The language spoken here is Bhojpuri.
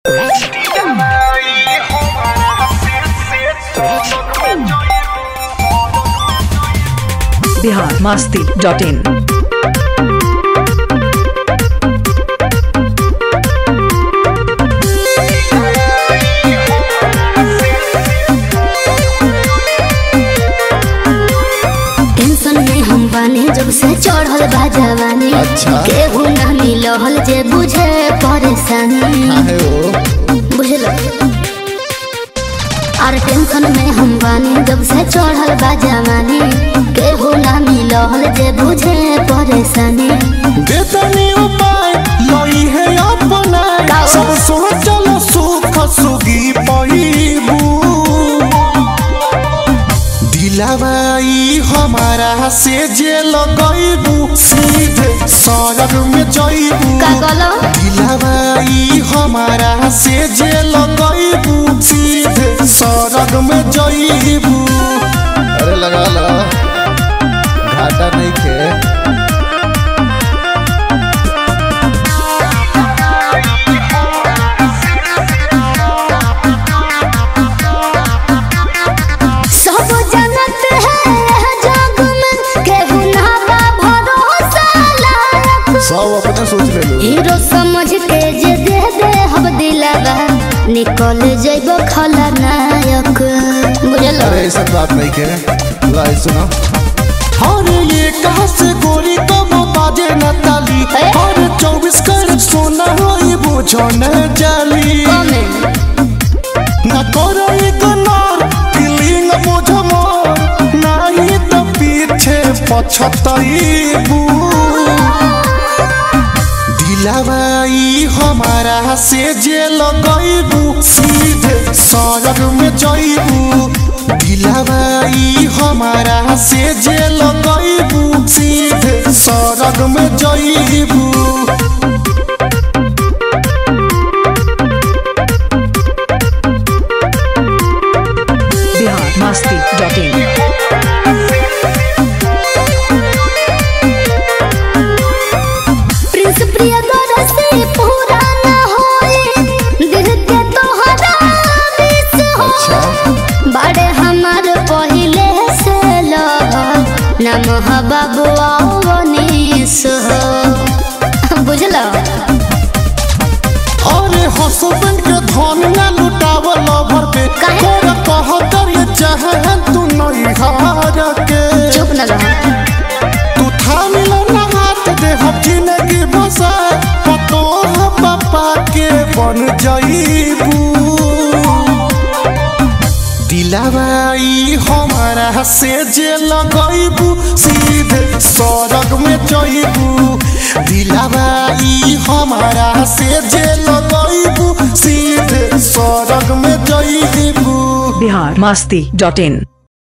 Bihar Masti dot in tension में हम बानी जब से चढ़ल बा जवानी अच्छा। केहू ना मिलल जे बुझे परेशानी काहे हो बुझल और टेंशन में हम बानी जब से चढ़ल बा जवानी केहू ना मिलल जे बुझे परेशानी बेतनी उपाय लई है अपना का? सब सोचल सुख सुगी पईबू दिलावाई हमारा से जे लगईबू सीधे सड़क में जईबू का कहलो दिलावाई हमारा से जे लगईबू सीधे सड़क में जईबू अरे लगा ला घाटा नहीं खे सब जनत है यह जग में केहू ना बा भरोसा लायक सब अपने सोच ले लो हीरो समझ के जे दे दे हम दिलवा निकल जइबो खलनायक बुझल अरे ऐसा बात नहीं के लाई सुनो अरे ये कहाँ से गोरी कब बाजे न ताली ए? अरे चौबीस कैरेट सोना होई बुझो न जाली कमे न करो इग्नोर फीलिंग बुझो मोर नहीं तो पीछे पछतईबू दिलावाई हमारा से जे लगईबू सीधे सड़क में जईबू दिलावाई हमारा से जे लगईबू सीधे सड़क में जईबू Bihar Masti dot in Prince Priya से पूरा ना होए दिल के तोहरा विष हो बड़े हमार पहिले से लग नम बाबुआ वनीस हो बुझल अरे हसबैंड के धन ना लुटाव लवर पे काहे? तोरा कहतर ये चाहे तू नहीं हार के चुप न रह तू थाम लो ना हाथ दे हम जिंदगी बसा पतो हम पापा के बन जाईबू दिलावाई हमारा से जे लगईबू सीधे सड़क में जईबू दिलावाई हमारा से जे लगईबू सीधे सड़क में जईबू बिहार मास्ती डॉट इन